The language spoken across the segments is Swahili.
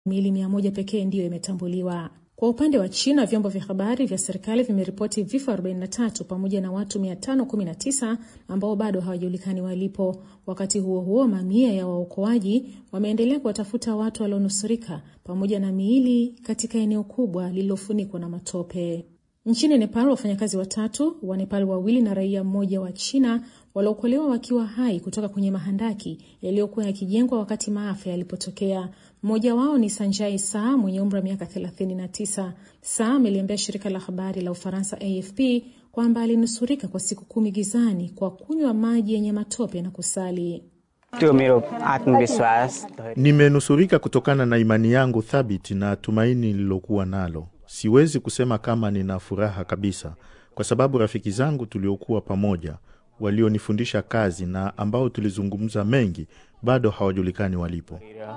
miili mia moja pekee ndiyo imetambuliwa. Kwa upande wa China, vyombo vya habari vya serikali vimeripoti vifo 43 pamoja na watu 519 ambao bado hawajulikani walipo. Wakati huo huo, mamia ya waokoaji wameendelea kuwatafuta watu walionusurika pamoja na miili katika eneo kubwa lililofunikwa na matope. Nchini Nepal, wafanyakazi watatu wa Nepal wawili na raia mmoja wa China waliokolewa wakiwa hai kutoka kwenye mahandaki yaliyokuwa yakijengwa wakati maafa yalipotokea. Mmoja wao ni Sanjai Saa mwenye umri wa miaka 39. Saa ameliambia shirika la habari la Ufaransa AFP kwamba alinusurika kwa siku kumi gizani kwa kunywa maji yenye matope na kusali. Nimenusurika kutokana na imani yangu thabiti na tumaini nililokuwa nalo. Siwezi kusema kama nina furaha kabisa, kwa sababu rafiki zangu tuliokuwa pamoja, walionifundisha kazi na ambao tulizungumza mengi, bado hawajulikani walipo.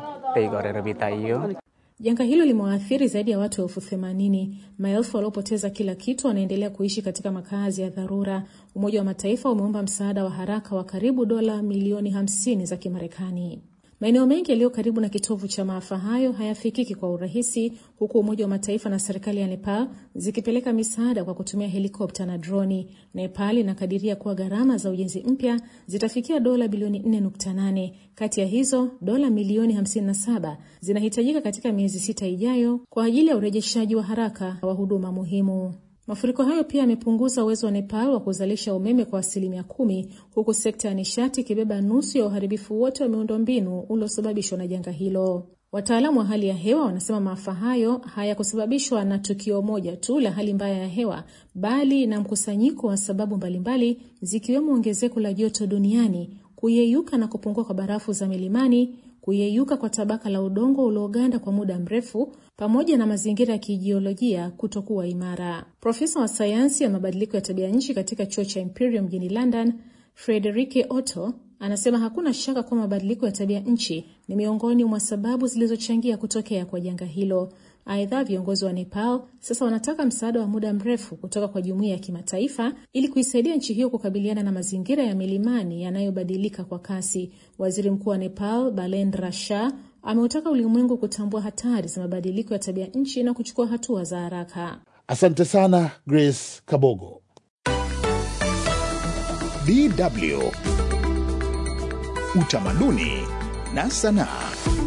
Janga hilo limewaathiri zaidi ya watu elfu themanini. Maelfu waliopoteza kila kitu wanaendelea kuishi katika makazi ya dharura. Umoja wa Mataifa umeomba msaada wa haraka wa karibu dola milioni 50 za Kimarekani. Maeneo mengi yaliyo karibu na kitovu cha maafa hayo hayafikiki kwa urahisi, huku Umoja wa Mataifa na serikali ya Nepal zikipeleka misaada kwa kutumia helikopta na droni. Nepal inakadiria kuwa gharama za ujenzi mpya zitafikia dola bilioni 4.8. Kati ya hizo dola milioni 57 zinahitajika katika miezi sita ijayo kwa ajili ya urejeshaji wa haraka wa huduma muhimu. Mafuriko hayo pia yamepunguza uwezo wa Nepal wa kuzalisha umeme kwa asilimia kumi, huku sekta ya nishati ikibeba nusu ya uharibifu wote wa miundombinu uliosababishwa na janga hilo. Wataalamu wa hali ya hewa wanasema maafa hayo hayakusababishwa na tukio moja tu la hali mbaya ya hewa, bali na mkusanyiko wa sababu mbalimbali, zikiwemo ongezeko la joto duniani, kuyeyuka na kupungua kwa barafu za milimani kuyeyuka kwa tabaka la udongo ulioganda kwa muda mrefu pamoja na mazingira ya kijiolojia kutokuwa imara. Profesa wa sayansi ya mabadiliko ya tabia nchi katika chuo cha Imperial mjini London, Frederike Otto anasema hakuna shaka kuwa mabadiliko ya tabia nchi ni miongoni mwa sababu zilizochangia kutokea kwa janga hilo. Aidha, viongozi wa Nepal sasa wanataka msaada wa muda mrefu kutoka kwa jumuiya ya kimataifa ili kuisaidia nchi hiyo kukabiliana na mazingira ya milimani yanayobadilika kwa kasi. Waziri Mkuu wa Nepal Balendra Shah ameutaka ulimwengu kutambua hatari za mabadiliko ya tabia nchi na kuchukua hatua za haraka. Asante sana Grace Kabogo. DW Utamaduni na Sanaa.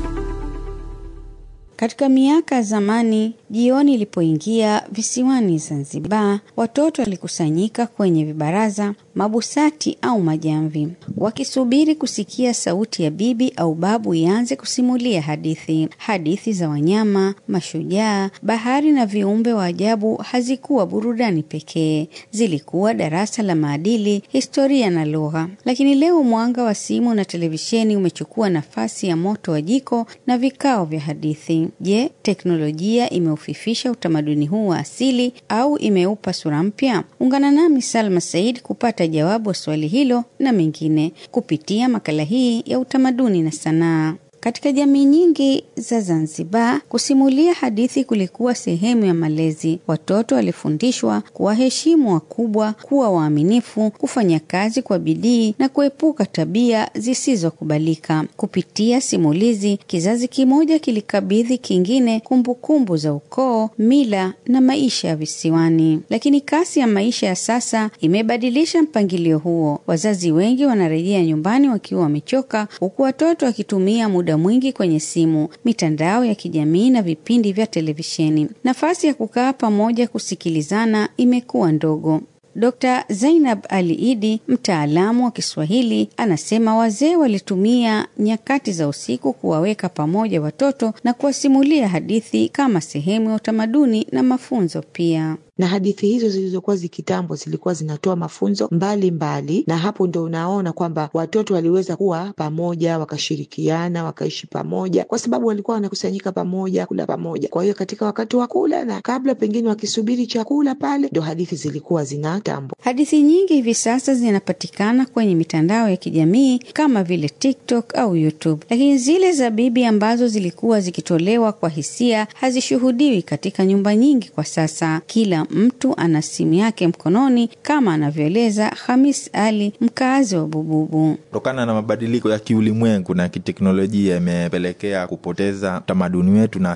Katika miaka ya zamani, jioni ilipoingia visiwani Zanzibar, watoto walikusanyika kwenye vibaraza, mabusati au majamvi, wakisubiri kusikia sauti ya bibi au babu ianze kusimulia hadithi. Hadithi za wanyama, mashujaa, bahari na viumbe wa ajabu hazikuwa burudani pekee, zilikuwa darasa la maadili, historia na lugha. Lakini leo mwanga wa simu na televisheni umechukua nafasi ya moto wa jiko na vikao vya hadithi. Je, teknolojia imeufifisha utamaduni huu wa asili au imeupa sura mpya? Ungana nami Salma Said kupata jawabu wa swali hilo na mengine kupitia makala hii ya utamaduni na sanaa. Katika jamii nyingi za Zanzibar, kusimulia hadithi kulikuwa sehemu ya malezi. Watoto walifundishwa kuwaheshimu wakubwa, kuwa waaminifu, kufanya kazi kwa bidii na kuepuka tabia zisizokubalika. Kupitia simulizi, kizazi kimoja kilikabidhi kingine kumbukumbu za ukoo, mila na maisha ya visiwani. Lakini kasi ya maisha ya sasa imebadilisha mpangilio huo. Wazazi wengi wanarejea nyumbani wakiwa wamechoka, huku watoto wakitumia muda mwingi kwenye simu, mitandao ya kijamii na vipindi vya televisheni. Nafasi ya kukaa pamoja kusikilizana imekuwa ndogo. Dr. Zainab Ali Idi, mtaalamu wa Kiswahili, anasema wazee walitumia nyakati za usiku kuwaweka pamoja watoto na kuwasimulia hadithi kama sehemu ya utamaduni na mafunzo pia na hadithi hizo zilizokuwa zikitambo zilikuwa zinatoa mafunzo mbalimbali mbali, na hapo ndo unaona kwamba watoto waliweza kuwa pamoja wakashirikiana wakaishi pamoja kwa sababu walikuwa wanakusanyika pamoja kula pamoja. Kwa hiyo katika wakati wa kula na kabla pengine wakisubiri chakula pale, ndo hadithi zilikuwa zinatambo. Hadithi nyingi hivi sasa zinapatikana kwenye mitandao ya kijamii kama vile TikTok au YouTube, lakini zile za bibi ambazo zilikuwa zikitolewa kwa hisia hazishuhudiwi katika nyumba nyingi kwa sasa. Kila mtu ana simu yake mkononi, kama anavyoeleza Hamis Ali, mkazi wa Bububu. Kutokana na mabadiliko ya kiulimwengu na kiteknolojia imepelekea kupoteza utamaduni wetu na